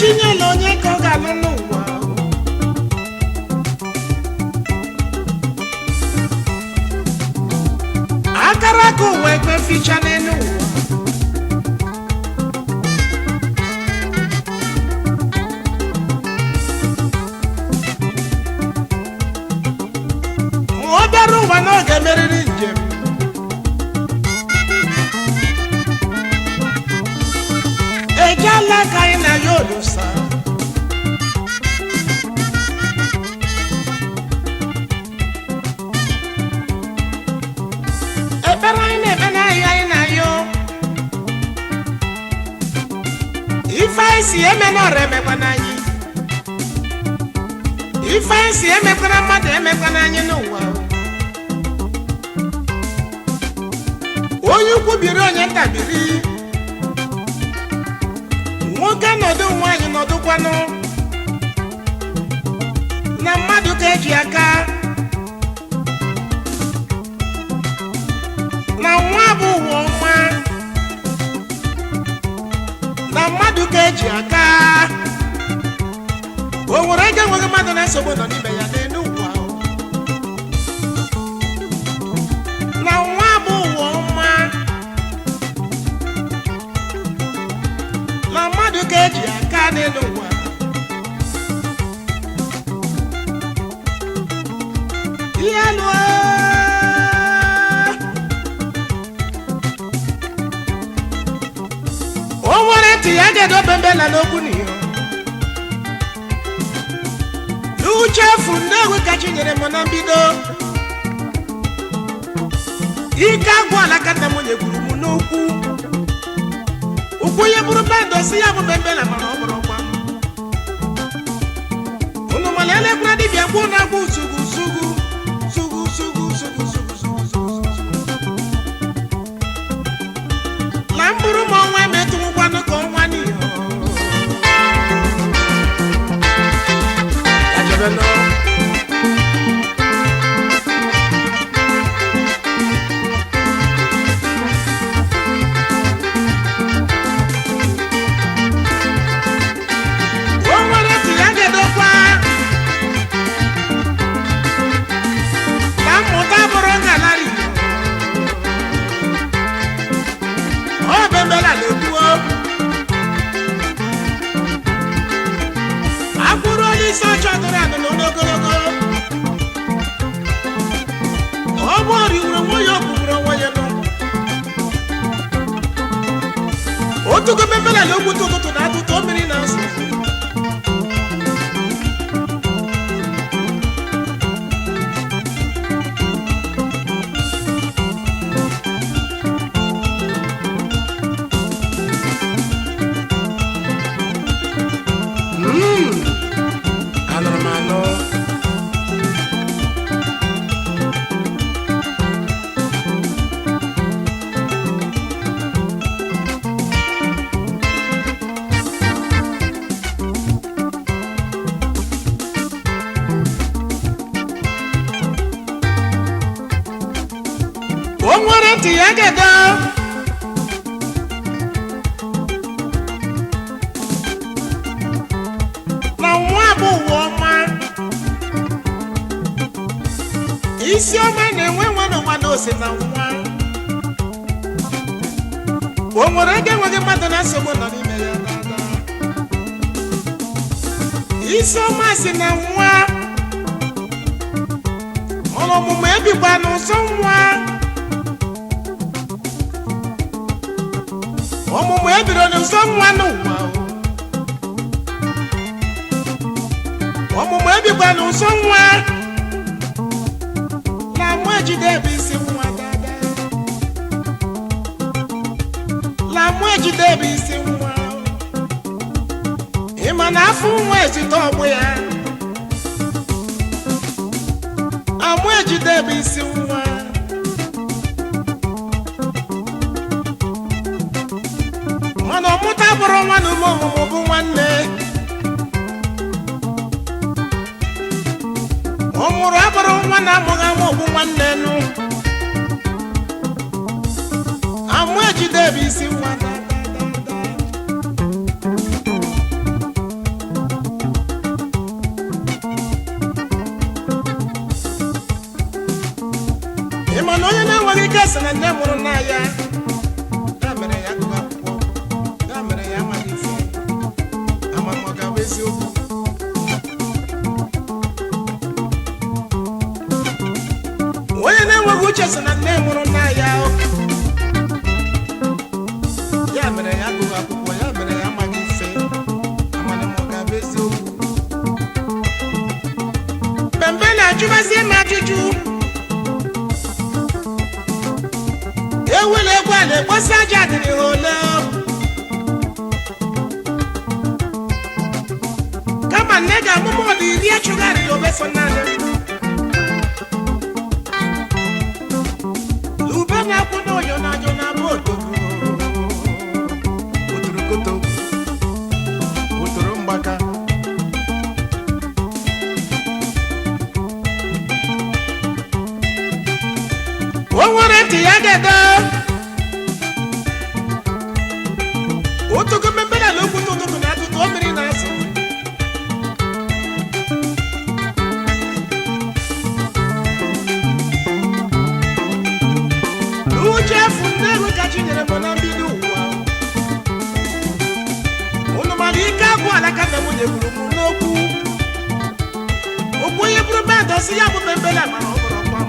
chinyela onye ka ọ ga-alụ n'ụwa akara aka ụwa ekwe ficha n'elu ụwa ma ọ bịara ụwa na ọ ga-emerịrị njem ejela ka anyị na ya olusa ekpere anyị na-ekpe n'ahịa anyị na ya ife anyị si emenọrọ emekwana anyị ife anyị si emekwana mmadụ emekwana anyị n'ụwa onye ukwu biri onye nta biri nwoke nọdụ nwaanyị nọdụkwanụ na mmadụ ka eji aka na nwa bụ ụwa ọma na mmadụ ka eji aka o nwere ego enweghị mmadụ na nsogbu nọ n'ime ya n'elu ụwa na nwa bụ ụwa ọma na mmadụ ka eji aka n'elu ụwa ihe lụọ o nwere ntị ya ga-edobe mbela n'okwu n'iyo n'uche efu ndị egwu kachi nyere m na mbido ike agwụ alaka nna m nyegburu m n'okwu ụkwụ ihe bụrụ bandụ si ya bụ bembela mana ọ bụrụ ọgba unu mana elekwara dibịa kwuo na agwụ zugu zugu zugu zugu zugu zugu zugu zugu na mkpụrụ ma ọnwa emetụwụkwanụ ka ọnwa n'ihe Ya jebe nọ. o nwere ntị ya ga-edokwa na mmụta bụrụ ngalari ọ bembela na-ekwuo akwụrụ onye isi ọcha dụrụ adụrụ n'ogologo ọ bụ oriwuru onwe ya okwugburu onwe ya nọ otugo bembela na okwute ụtụtụ na atụtụ mmiri na asụ anụrụ m anụ o nwere ntị ya ga-edo na nwa bụ ụwa ọma isi ọma na-enwe nwe n'ụwa na ose na nwa o nwere ego enweghị mmadụ na nsogbu nọ n'ime ya dada isi ọma si na nwa ọrụ ọmụmụ ebikwa n'ụsọ nwa ọmụmụ ebiro n'ụsọ nwa n'ụwa o. ọmụmụ ebikwa n'ụsọ nwa na mụ ejide ebe isi nwa dada na mụ ejide ebe isi nwa ịma na afọ nwa ezite ọgbụ ya amụ ejide ebe isi nwa mana ọmụta bụrụ nwa na ume ọmụmụ bụ nwanne ọ mụrụ abụrụ nwa na amụghị amụ bụ nwanne nụ amụ ejide ebe isi nwa da, da, da, da. ma na onye na-enweghị ike sị na nne mụrụ nna ya ya mere ya gụrụ akwụkwọ ya mere ya amaghị ife ama m ọ ga-abụ eziokwu onye na-enweghị uche sị na nne mụrụ nna ya ya mere ya gụrụ akwụkwọ ya mere ya amaghị ife amana m ọ ga-abụ eziokwu Bembe na-ajụbazie m ajụjụ ewele egwu a na-ekposi aja dịrị ha ole kama nne ga-amụmụ ọdụ iri echụgharịrị obeso naanị ube na-akwụ n'oyo n'ajọ na-abụ otogo otorokoto otoro mgbaka o nwere ntị ya ga-ede otogo mmemme na okwute ụtụtụ na atụtụ o mmiri na-azụ uche efu ndị ego ka chi nyere m na mbido ụwa unu mana ike agwụ alaka na nwunye gburu m n'okwu okwu onye bụrụ bandị ọsị ya bụ membele mara ọ bụrụ ọkwa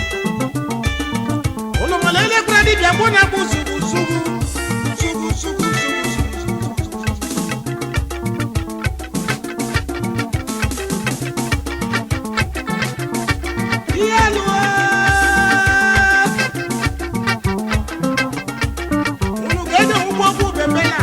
m unu mana elekwara dibịa mụ na bụ zugu zugu zugu zugu zugu ihe lụọ unu ga-enye ụgbọ ọgwụ bembela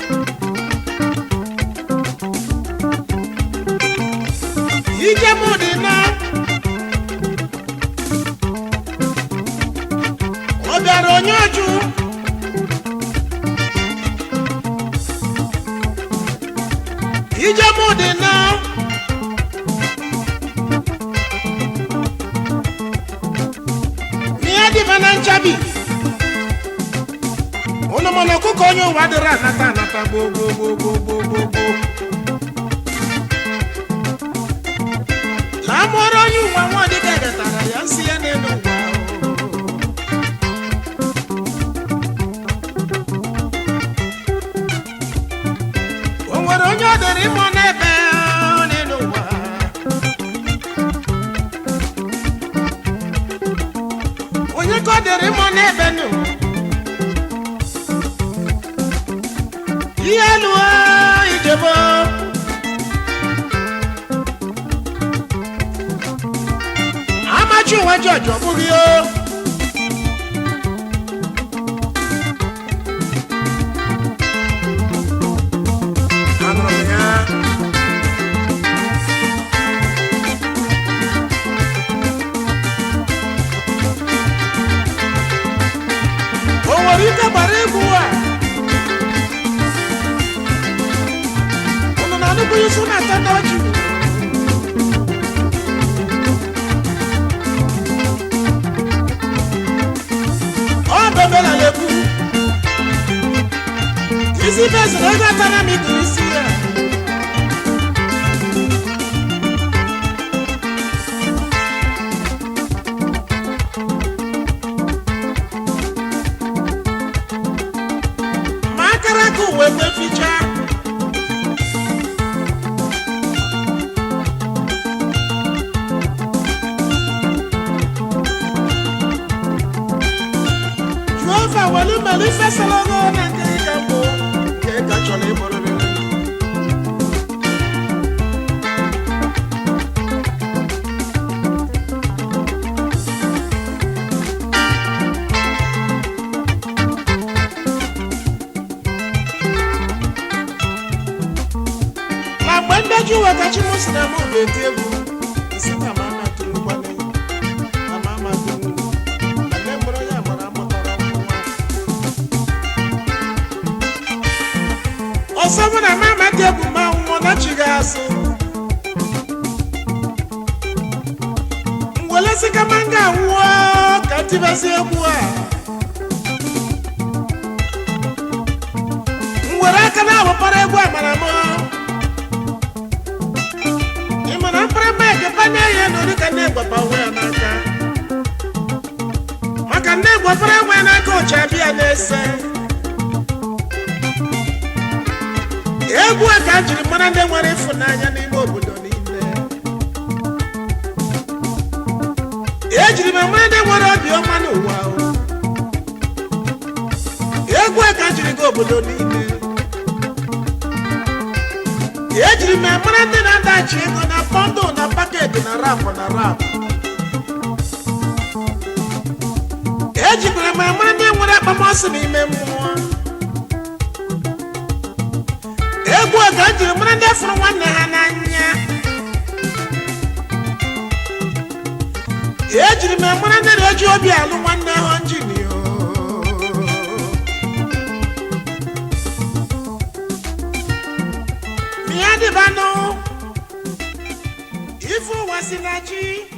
ije mụ dị na ọ bịara onye ọjụ ije mụ dị na n'ihe dịba na nchabi ụnụ mana ọkụkọ onye ụwa dịrị anata anata gboo gboo gboo gboo gboo gboo gboo na amụọrọ onye ụwa nwa dịka gatara ya nsị ya n'elu ụwa o nwere onye ọ dịrị ịmụ n'ebe ọ n'elu ụwa onye ka ọ dịrị ịmụ n'ebe nụ ihe lụọ ijebo amachi onwe jọjọ bụghị o anụrụ m ya o nwere ike gbara egwu a unu na-anụbụ isi na-ata ndị ọchị ọ bebela na-ekwu isi beziri ego atara m ikiri isi ya ma akara aka uwe kwe ficha jehova welu melu ifesala ọrụ na nke ịga mbụ nke ka chọrọ ịbụrịrị ma mgbe mbeji uwe ka chi m si na mụ ga-eti egwu isi na ma ama tụrụ nkwanye na ma ama tụrụ na nne mụrụ ya gbara amụtara nwa ọsọ mụ na mama dị egwu ma nwụọ na chi ga-asụ ngwelesi kama m ga-anwụọ ka tibesi egwu a m were aka na-awụpara egwu amara m ị ma na mkpara mek panye ya na ori ka na-egbapa onwe ya n'aka kpọpere nwe n'aka ụcha bịa na-ese egwu a ka a jiri mara ndị nwere ịfụnanya n'ime obodo niile ejiri m mara ndị nwere obiọma n'ụwa o. egwu a ka a jiri gaa obodo niile ejiri m mara ndị na-adachi ego na bọndụ na paketi na rap na rap ejikwara m mara ndị nwere akpamasị n'ime mmụọ egwu a ka m jiri mara ndị fụrụ nwanne ha n'anya ejiri m mara ndị na-eji obi alụ nwanne ha njinio ya dịbanụ ife ụwa si na chi